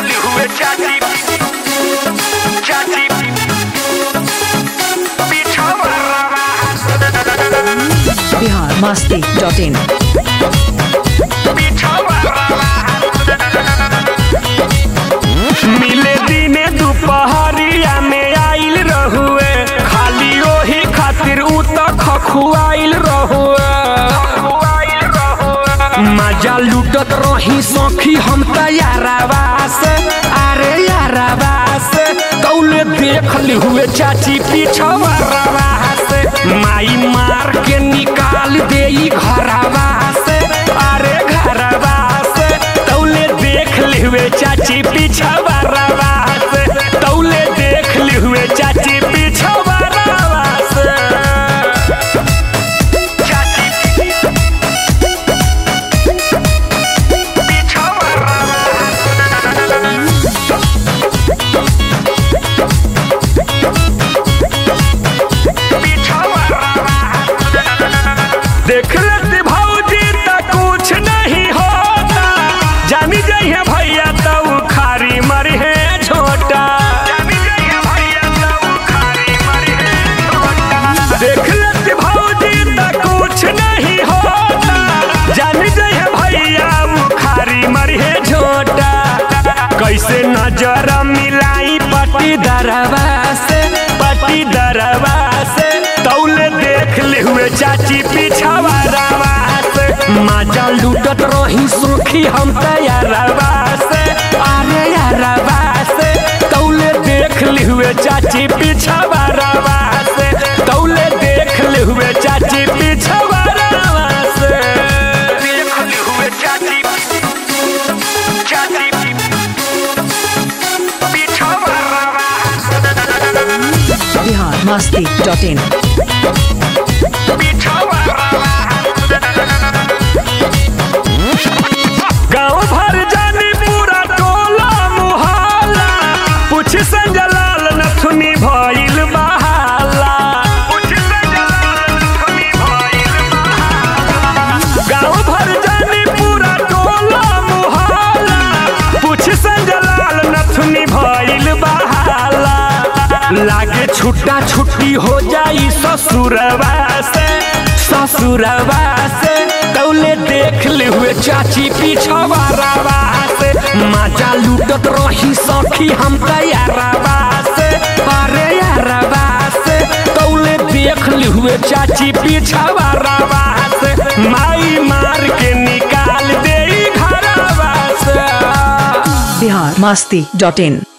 हुए चाची चाची पिछवा बिहार मस्ती डॉट इन मिले दिने दुपहरिया में आइल रहुए खाली ओही खातिर उ त खखुआइल रहुए मजा लूटत रही सखी हम त यारावा से अरे यारावा से कौले देख ली हुए चाची पीछवा रवा से माई मार के निकाल दे घरवा से अरे घरवा से तौले देख ली हुए चाची पीछवा रवा से तौले देख ली हुए चाची पीछवा रवा से चाची पीछवा देख लेते भौजी त कुछ नहीं होता जानी जाइए भैया तो खारी मरी है छोटा देख लेते भौजी त कुछ नहीं होता जानी जाइए भैया वो खारी मरी है छोटा कैसे नजर मिलाई पटी दरवा से पटी दरवा से तौले देख ले हुए चाची पीछावा रवा से माजा लूटत रही सुखी हम तैयारवा से अरे यारवा से तौले देख ले हुए चाची पीछावा रवा से तौले देख ले हुए चाची पीछावा रवा से देख ले हुए चाची चाची पीछावा रवा बिहार मस्ती डॉट इन गाँव भर जानी पूरा टोला मुहाला पूछ संजलाल नथुनी भइल बहाला गाँव भर जानी पूरा टोला मुहाला पूछ संजलाल नथुनी भइल बहाला लागे छुट्टा छुट्टी हो जाई ससुरवा से ससुरवा से दौले देख ले हुए चाची पीछवा रवा से माजा लूटत रही सखी हम तैयारवा से अरे यारवा से दौले देख ले हुए चाची पीछवा रवा से माई मार के निकाल दे घरवा से बिहार मस्ती डॉट इन